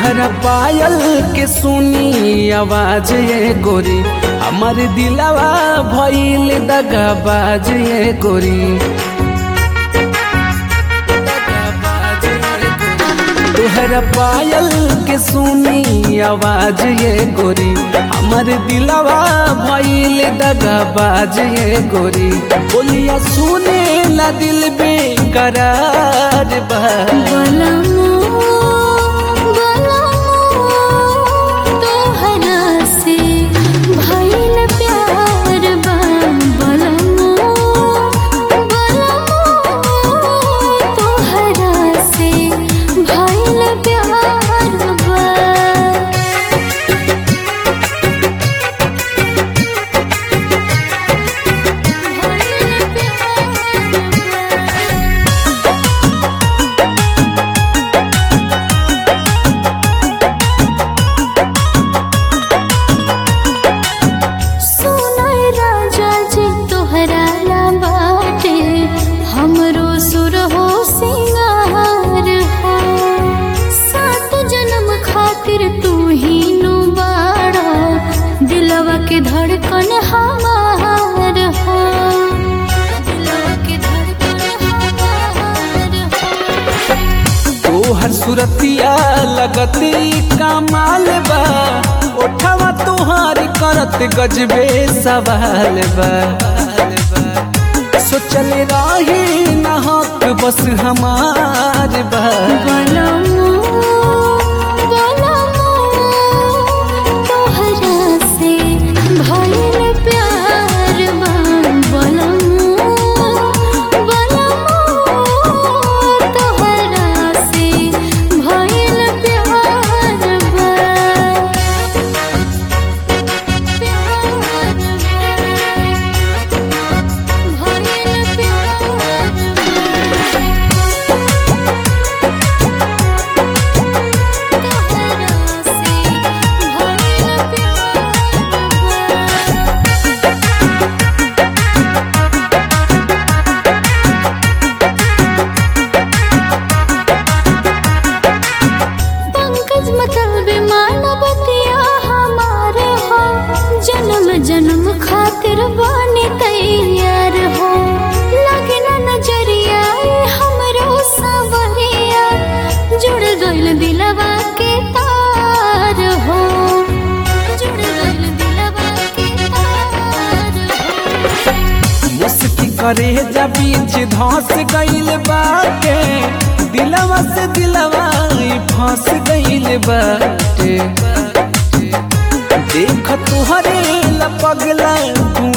तुहरा पायल के सुनी आवाज ये गोरी हमर दिलवा भइल दगा बाज ये गोरी तुहरा पायल के सुनी आवाज ये गोरी हमर दिलवा भइल दगा बाज ये गोरी बोलिया सुने ला दिल बेकरार बा बलमो बलमो तोहरा से भइल प्यार बा बलमो बलमो तोहरा से भइल प्यार बा भइल प्यार बा सुनाय राजा जी तोहरा ला बाटे हमरो सुर हो सिंगार हो सात जन्म खातिर तू ही नु बाड़ा दिलवा के धड़कन हमार हो दिलवा के धड़कन हमार हो तोहर सुरतिया लगती कमाल बा ओठवा तोहार करत गजबे सवाल बा सोचल रही न हक बस हमार बा बलमो बलमो तोहरा से भइल प्यार बा बलमो बलमो तोहरा से भइल प्यार बा प्यार बा भइल प्यार बा तोहरा से भइल प्यार बा पंकज मतलब मानवतिया हमारे हो जन्म जन्म खातिर बने तैयार हो लगे ना नजरिया ए हमरो सवरिया जुड़ गइल दिलवा के तार हो जुड़ गइल दिलवा के तार हो मुस्की करे जा बीच धस गइल बाटे दिलवा से दिलवा ई फंस गइल बाटे देख तुहरे लपगला तू